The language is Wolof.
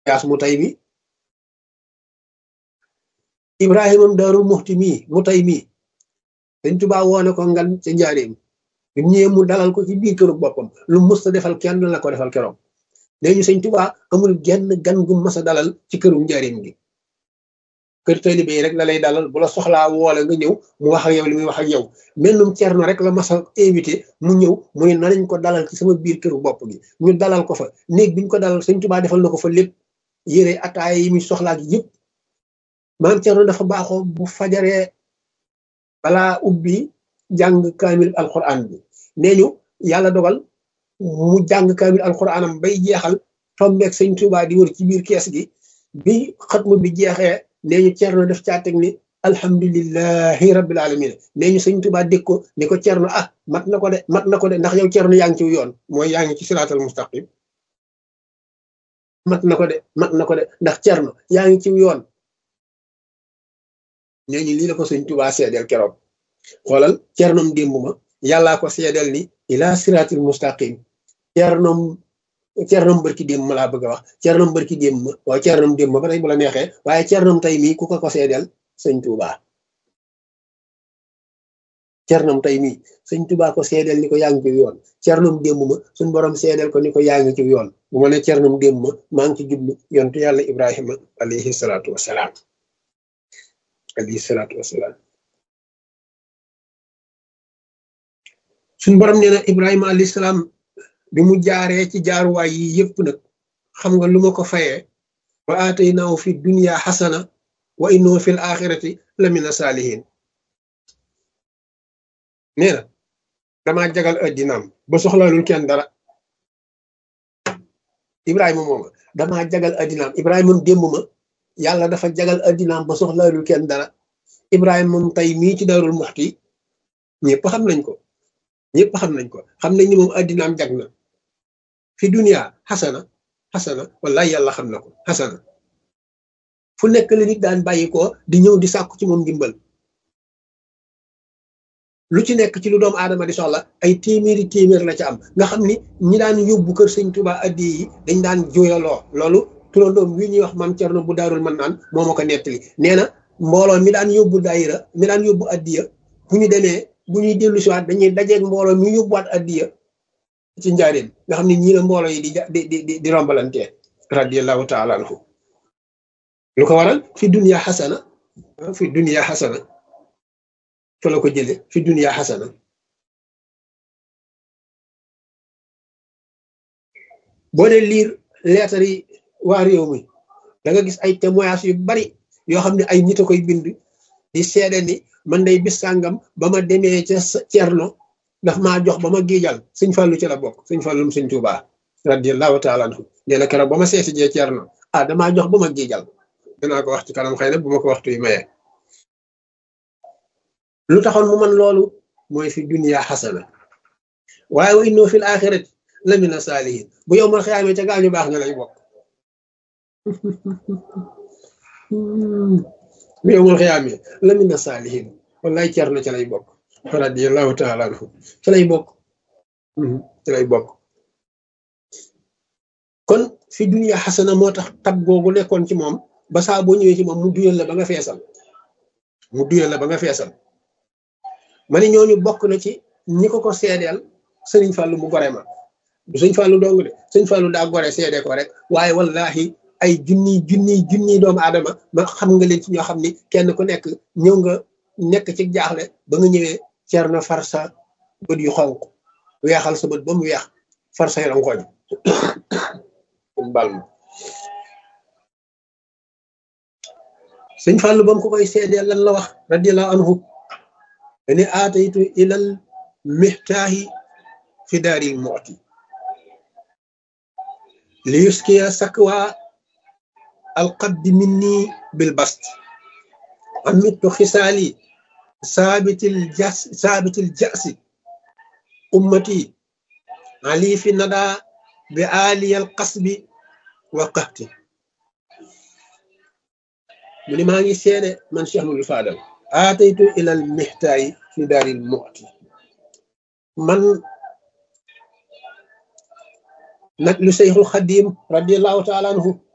yaas mu tay mi ibrahimam daarul muxti mii mu tay mii dañ tubaa woone ko ngan ca njaareem bi mu ñëwee mu dalal ko ci biir këru boppam lu mus a defal kenn la ko defal keroog nee ñu sëñ tubaa amul genn gan gu mas a dalal ci këru njaareem gi kër taalibe yi rek la lay dalal bu la soxlaa woole nga ñëw mu wax ak yow li muy wax ak yow mennum cerno rek la mas a invité mu ñëw mu ne nañ ko dalal ci sama biir këru bopp gi ñu dalal ko fa néeg biñ ko dalal sëñ tubaa defal na ko fa lépp yére ataaya yi muy soxlaa gi yëpp maam cerno dafa baaxoo bu fajaree balaa ubbi jàng kaamil alquran bi nee ñu yàlla dogal mu jàng kaamil alquranam bay jeexal tombeeg sëñ tubaa di wër ci biir kees gi bi xatmu bi jeexee nee ñu cerno def caa teg ni alhamdulillahi rabbil alamin nee ñu sëñ tubaa dégg ko ni ko cerno ah mat na ko de mat na ko de ndax yow cerno yaa ngi ci yoon mooy yaa ngi ci siraatal mustaqim mat na ko de mat na ko de ndax cerno yaa ngi ci yoon nee ñu lii la ko sëñ tubaa seedeel keroog xoolal cernom démb ma yàllaa ko seedeel ni ila siraatil mustaqim cernom cernom bërki démb ma laa bëgg a wax cernom bërki démb ma waaw cernom démb ma ba tey bu la neexee waaye cernom tey mii ku ko ko seedeel sëñ tubaa cernom tey mii sëñ tubaa ko seedeel ni ko yaa ngi ci yoon cernom démb ma suñ borom seedeel ko ni ko yaa ngi ci yoon bu ma ne cernom démb ma maa ngi ci jublu yontu yàlla ibrahima alayhi salaatu wasalaam alayhi salaatu wasalaam suñ borom nee na ibrahima alayhi salaam bi mu jaaree ci jaaruwaay yi yëpp nag xam nga lu ma ko fayee wa aataynaahu fi dunya xasana wa innahu fil axirati la mina saalihin nee na damaa jagal addinaam ba soxlaalul kenn dara ibrahima mooma damaa jagal addinaam ibrahima démb ma yàlla dafa jagal addinaam ba soxlaalul kenn dara ibrahima moom tey mii ci darul muxti ñëpp xam nañ ko ñëpp xam nañ ko xam nañ ni moom addinaam jag na fi dunia xasana xasana wallahi yàlla xam na ko xasana fu nekk la nit daan bàyyi ko di ñëw di sàkku ci moom ndimbal lu ci nekk ci lu doomu aadama di soxla ay téeméeri téeméer la ca am nga xam ni ñi daan yóbbu kër sëñ Tuubaa addi yi dañ daan jooyaloo loolu turandoom wi ñuy wax maam Cerno bu daarul mën naan moo ma ko nettali nee na mbooloo mi daan yóbbu daayira mi daan yóbbu addiya bu ñu demee bu ñuy dellu siwaat dañuy dajeeg mbooloo mi yóbbuwaat addiya ci njaareem nga xam ne ñii la mbooloo yi di di di di rombalantee radiallahu taala anhu lu ko waral fi dunia xasana fi dunia xasana fa la ko jële fi dunia xasana boo dee liir leetar yi waa réew mi da nga gis ay témoignage yu bari yoo xam ne ay nit a koy bind di seede ni man day bis sàngam ba ma demee ca Cerno daf maa jox ba ma giijal sëñ Fallu ci la bokk sëñ Fallum sëñ Tuubaa radiallahu taala anhu nee na keroog ba ma seeti jee Cerno ah damaa jox ba ma giijal dinaa ko wax ci kanam xëy na bu ma ko waxtu yi mayee lu taxoon mu man loolu mooy fi dunia xasana waaye wa innoo fil axirati la mina saalihin bu yow mal xiyaamee ca gaañu baax nga lay bokk bu yow mal xiyaamee la mina saalihin wallaay Cerno ca lay bokk radiallahu taala anhu ca lay bokk ca lay bokk kon fi dunia xasana moo tax tab googu nekkoon ci moom ba saa boo ñëwee ci moom mu duyal la ba nga feesal mu duyal la ba nga feesal ma ne ñooñu bokk na ci ñi ko ko seedeel sëriñ Fàllu mu gore ma du sëñ Fàllu dong de sëñ Fàllu daa gore seede ko rek waaye wallahi ay junniy junniy junniy doomu aadama ma xam nga leen ci ñoo xam ni kenn ku nekk ñëw nga nekk ci jaaxle ba nga ñëwee cer na far sa bët yu xonq weexal sa bët ba mu weex far say rankoñ bal ma sëñ Fàllu ba mu ko koy seedeel lan la wax radiallahu anhu dani aataytu ilal mihtaahi fi daaril mooti li yuskiya sakwa alqaddi minni bil bast amittu xisaali saabitil jas saabitil jasi ummati ali fi nada bi aliyal qasbi wa qahti mu ni maa ngi seede man Cheikh Mouhamadou Fadal aataytu ilal mihtaayi fi daaril mu'ti man nag lu Seyxul Xadim radiallahu taala anhu